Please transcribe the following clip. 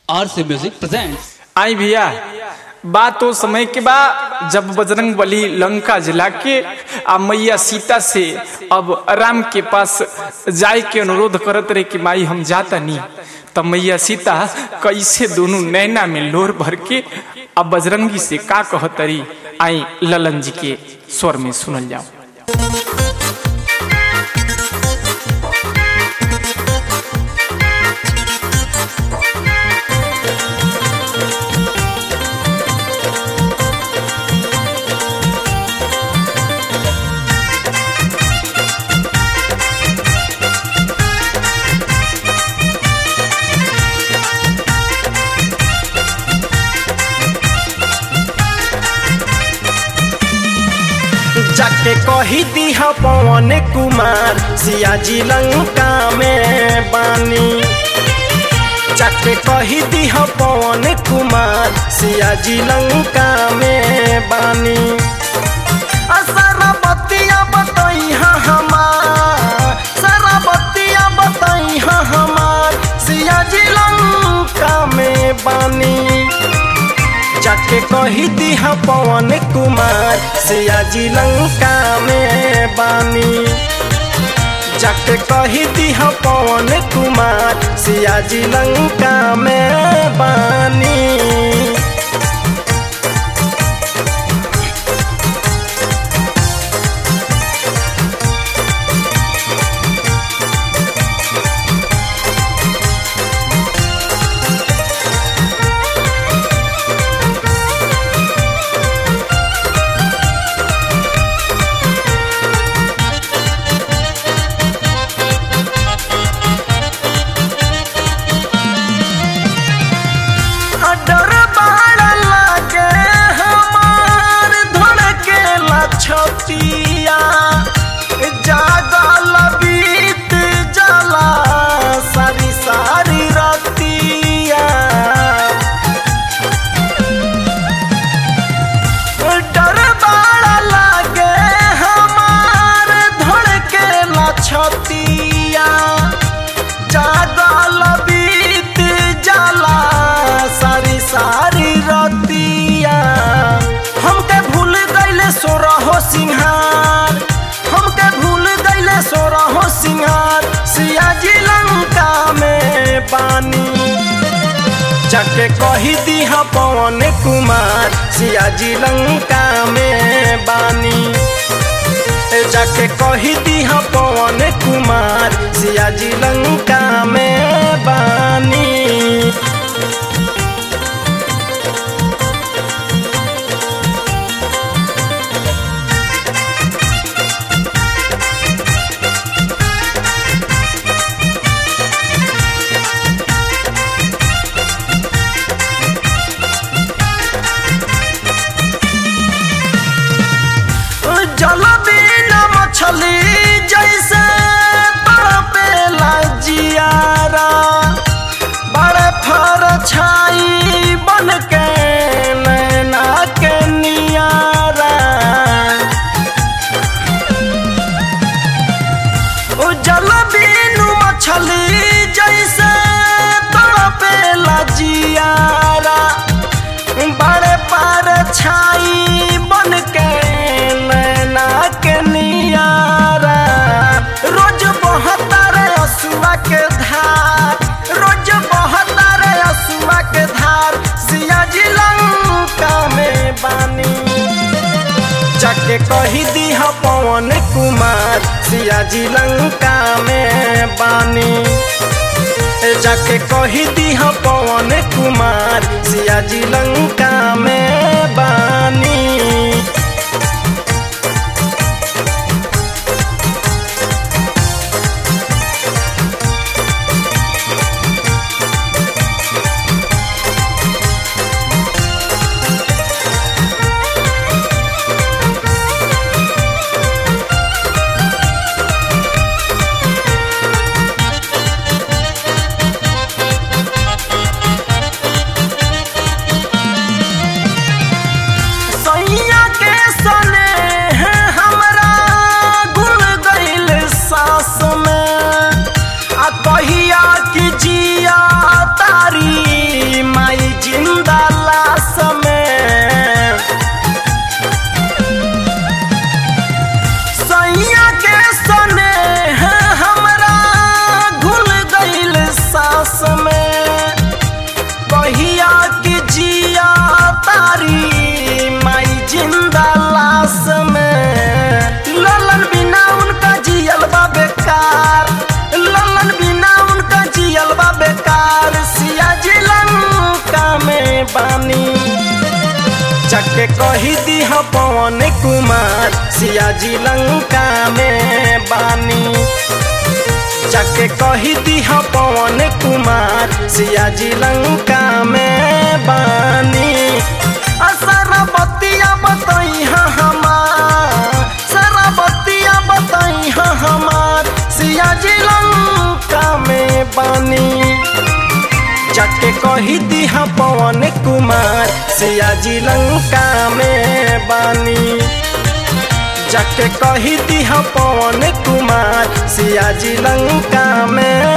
आर से music presents आई भैया बात तो समय के बा जब बजरंग बली लंका जला के आ मैया सीता से अब राम के पास जाए के अनुरोध करत रहे कि माई हम जाता नहीं तब मैया सीता कैसे दोनों नैना में लोर भर के अब बजरंगी से का कहतरी आई ललन जी के स्वर में सुनल जाओ जाके कही दीह पवन कुमार सियाजी लंका में बानी जाके कही दीह पवन कुमार सियाजी लंका में बानी सारा बतिया बताई हमार सारा बतिया बताई हमार सियाजी लंका में बानी जाके कही दीह पवन कुमार सियाजी लंका में बानी जाके कही दीह पवन कुमार सियाजी लंका में बानी डर बाड़ लागे हमार धड़के लछतिया जागल बीत जला सारी सारी रतिया डर बाड़ लागे हमार धड़के लछतिया जागल बीत जाला सारी सारी रतिया हमके भूल गईले सोरहो सिंहार हमके भूल गईले सोरहो सिंहार सियाजी लंका में बानी जाके कही दीह पवन कुमार सियाजी लंका में बानी जाके कही दीह पवन कुमार सियाजी लंका में बानी जल बिना मछली जैसे तड़पेला जियारा बड़े फर छाई बन के नैना के नियारा ओ जल बिनु मछली जैसे तड़पेला जियारा बड़े पार छाई बन के नैना के नियारा रोज बहता रे असुआ के धार रोज बहता रे असुआ के धार सियाजी लंका में बानी जाके कही दीह पवन कुमार सियाजी लंका में बानी जाके कही दीह पवन कुमार सियाजी लंका में बानी बानी जाके कही दीह पवन कुमार सिया जी लंका में बानी जाके कही दीह पवन कुमार सिया जी लंका में बानी सारा बतिया बताई हमार सारा बतिया बताई हमार सिया जी लंका में बानी जाके कही दीहा पवन कुमार सिया जी लंका में बानी जाके कही दीहा पवन कुमार सिया जी लंका में